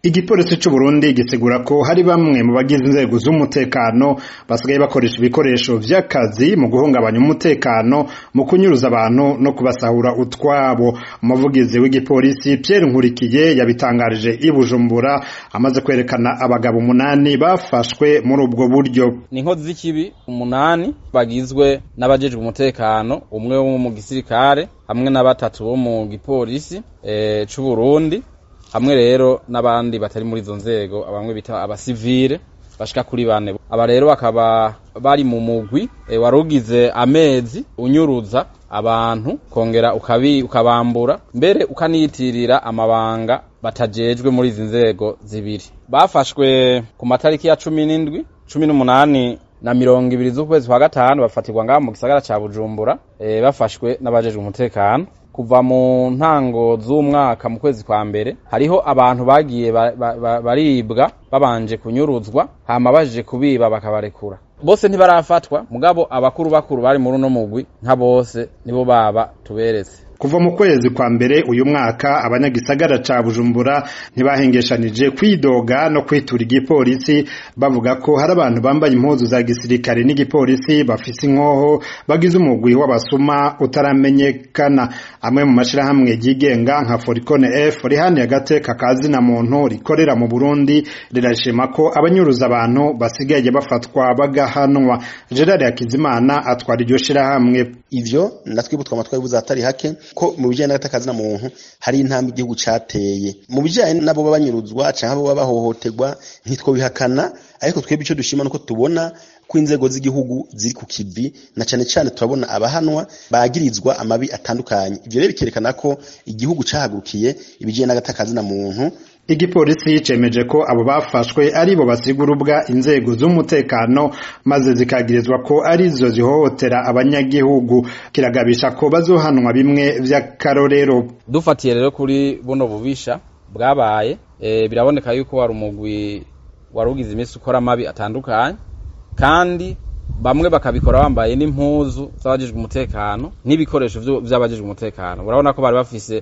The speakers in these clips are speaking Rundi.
igipolisi c'u Burundi gisigura ko hari bamwe mu bagize inzego z'umutekano basigaye bakoresha ibikoresho vy'akazi mu guhungabanya umutekano mu kunyuruza abantu no kubasahura utwabo umuvugizi w'igipolisi Pierre Nkurikiye yabitangarije i Bujumbura amaze kwerekana abagabo umunani bafashwe muri ubwo buryo ni inkozi z'ikibi umunani bagizwe n'abajejwe umutekano umwe wo mu gisirikare hamwe na batatu bo mu gipolisi e, c'u Burundi hamwe rero n'abandi batari muri izo nzego bamwe bita abasivile bashika kuri bane aba rero bakaba bari mu mugwi e, warugize amezi unyuruza abantu kongera ukabi ukabambura mbere ukaniyitirira amabanga batajejwe muri izi nzego zibiri bafashwe ku matariki ya cumi n'indwi cumi n'umunani na mirongo ibiri z'ukwezi kwa gatanu bafatirwa ngaha mu gisagara ca Bujumbura e, bafashwe n'abajejwe umutekano kuva mu ntango z'umwaka mu kwezi kwa mbere hariho abantu bagiye baribwa ba, ba, babanje kunyuruzwa hama baje kubiba bakabarekura bose ntibarafatwa mugabo abakuru bakuru bari muri uno mugwi nka bose nibo baba tuberetse kuva mu kwezi kwa mbere uyu mwaka abanyagisagara ca Bujumbura ntibahengeshanije kwidoga no kwitura igipolisi bavuga ko hari abantu bambaye impuzu za gisirikare n'igipolisi bafise inkoho bagize umugwi w'abasuma utaramenyekana amwe mu mashirahamwe yigenga nka Foricone F rihaniye agateka kazi na muntu rikorera mu Burundi rirashima ko abanyuruza abantu basigaye bafatwa bagahanwa Gerard Hakizimana atwara iryo shirahamwe ivyo natwibutwa amatwari buzatari hake ko mu bijyanye n'agatakazi na muntu hari intambwe igihugu cateye mu bijyanye n'abo baba banyuruzwa canke abo baba bahohoterwa ntitwobihakana ariko twebwe ico dushima nuko tubona ko inzego z'igihugu ziri ku kivi na cane cane turabona abahanwa bagirizwa amabi atandukanye ivyo rero bikerekana ko igihugu cahagurukiye ibijyanye n'agatakazi na muntu igipolisi cemeje ko abo bafashwe aribo basigurubwa inzego z'umutekano maze zikagirizwa ko arizo zihohotera abanyagihugu kiragabisha ko bazohanwa bimwe vy'akarorero dufatiye rero kuri buno bubisha bwabaye e, biraboneka yuko wari umugwi warugize iminsi ukora amabi atandukanye kandi bamwe bakabikora bambaye n'impuzu z'abajejwe umutekano n'ibikoresho vy'abajejwe umutekano urabona ko bari bafise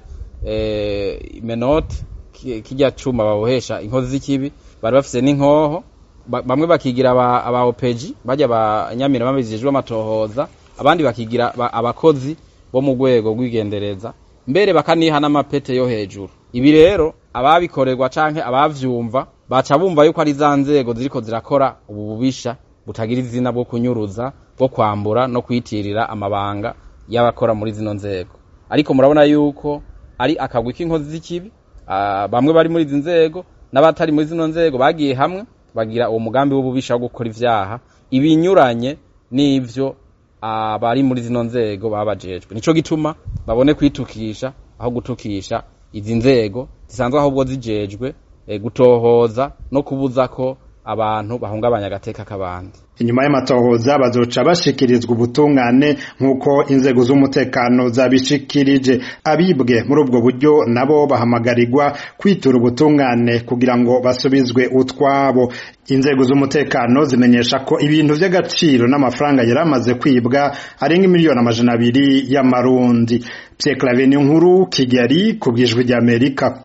e, imenoti kijya cuma babohesha inkozi z'ikibi bari bafise n'inkoho bamwe bakigira aba, aba opeji bajya abanyamira babijejwe amatohoza abandi bakigira abakozi bo mu rwego rw'igendereza mbere bakaniha n'amapete yo hejuru ibi rero ababikorerwa canke abavyumva baca bumva yuko ari za nzego ziriko zirakora ubu bubisha butagira izina bwo kunyuruza bwo kwambura no kwitirira amabanga y'abakora muri zino nzego ariko murabona yuko ari akagwi k'inkozi z'ikibi bamwe bari muri izi nzego n'abatari muri zino nzego bagiye hamwe bagira uwo mugambi w'ububisha wo gukora ivyaha ibinyuranye n'ivyo abari muri zino nzego babajejwe nico gituma babone kwitukisha aho gutukisha izi nzego zisanzwe ahubwo zijejwe gutohoza no kubuza ko abantu bahungabanya agateka k'abandi inyuma y'amatohoza bazoca bashikirizwa ubutungane nk'uko inzego z'umutekano zabishikirije abibwe muri ubwo buryo nabo bahamagarirwa kwitura ubutungane kugira ngo basubizwe utwabo inzego z'umutekano zimenyesha ko ibintu vy'agaciro n'amafaranga yari amaze kwibwa arenga miliyoni amajana abiri y'amarundi Pierre Claver nkuru Kigali ku bwijwi ry'Amerika